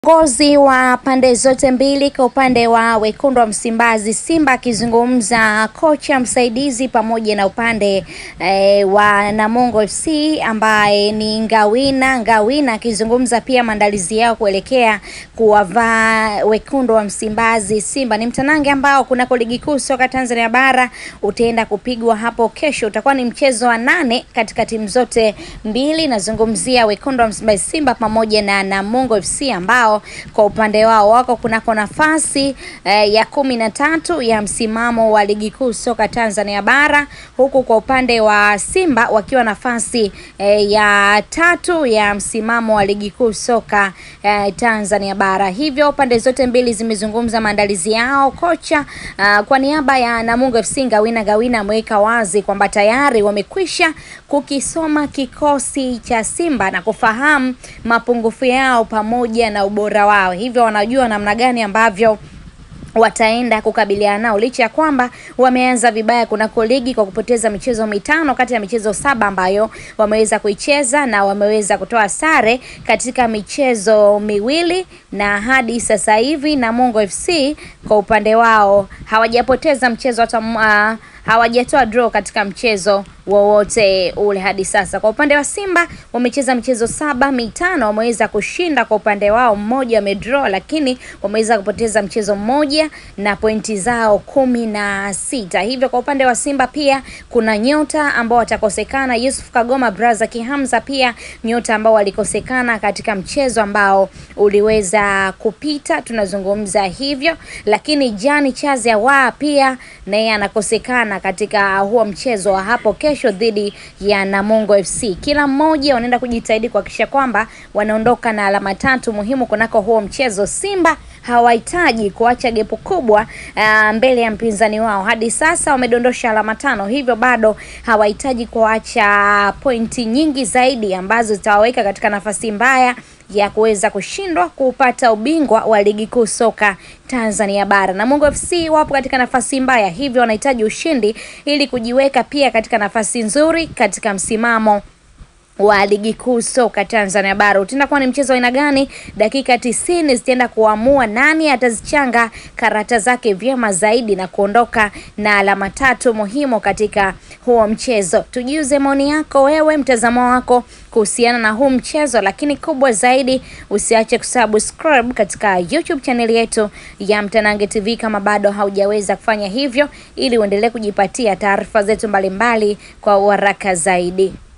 Viongozi wa pande zote mbili kwa upande wa wekundu wa Msimbazi Simba akizungumza kocha msaidizi pamoja na upande e, wa Namungo FC ambaye ni Ngawina Ngawina akizungumza pia maandalizi yao kuelekea kuwavaa wekundu wa Msimbazi Simba. Ni mtanange ambao kunako ligi kuu soka Tanzania bara utaenda kupigwa hapo kesho, utakuwa ni mchezo wa nane katika timu zote mbili. Nazungumzia wekundu wa Msimbazi Simba pamoja na Namungo FC ambao kwa upande wao wako kunako nafasi eh, ya kumi na tatu ya msimamo wa ligi kuu soka Tanzania bara, huku kwa upande wa Simba wakiwa nafasi eh, ya tatu ya msimamo wa ligi kuu soka eh, Tanzania bara. Hivyo pande zote mbili zimezungumza maandalizi yao. Kocha uh, kwa niaba ya Namungo FC Ngawina Ngawina ameweka wazi kwamba tayari wamekwisha kukisoma kikosi cha Simba na kufahamu mapungufu yao pamoja na ubora wao, hivyo wanajua namna gani ambavyo wataenda kukabiliana nao licha ya kwamba wameanza vibaya kunako ligi kwa kupoteza michezo mitano kati ya michezo saba ambayo wameweza kuicheza na wameweza kutoa sare katika michezo miwili, na hadi sasa hivi Namungo FC kwa upande wao hawajapoteza mchezo hata uh, hawajatoa draw katika mchezo wowote ule hadi sasa. Kwa upande wa Simba wamecheza michezo saba, mitano wameweza kushinda kwa upande wao, mmoja wamedraw, lakini wameweza kupoteza mchezo mmoja na pointi zao kumi na sita. Hivyo kwa upande wa Simba pia kuna nyota ambao watakosekana, Yusuf Kagoma, Braza Kihamza, pia nyota ambao walikosekana katika mchezo ambao uliweza kupita, tunazungumza hivyo, lakini Jani Chaze wa pia naye anakosekana katika huo mchezo wa hapo kesho dhidi ya Namungo FC. Kila mmoja wanaenda kujitahidi kuhakikisha kwamba wanaondoka na alama tatu muhimu kunako huo mchezo. Simba hawahitaji kuacha gepu kubwa uh, mbele ya mpinzani wao. Hadi sasa wamedondosha alama tano, hivyo bado hawahitaji kuacha pointi nyingi zaidi ambazo zitawaweka katika nafasi mbaya ya kuweza kushindwa kupata ubingwa wa ligi kuu soka Tanzania bara. Namungo FC wapo katika nafasi mbaya, hivyo wanahitaji ushindi ili kujiweka pia katika nafasi nzuri katika msimamo wa ligi kuu soka Tanzania bara. Utaenda kuwa ni mchezo aina gani? Dakika tisini zitaenda kuamua nani atazichanga karata zake vyema zaidi na kuondoka na alama tatu muhimu katika huo mchezo. Tujiuze maoni yako wewe, mtazamo wako kuhusiana na huu mchezo, lakini kubwa zaidi usiache kusubscribe katika YouTube channel yetu ya Mtanange TV kama bado haujaweza kufanya hivyo, ili uendelee kujipatia taarifa zetu mbalimbali kwa uharaka zaidi.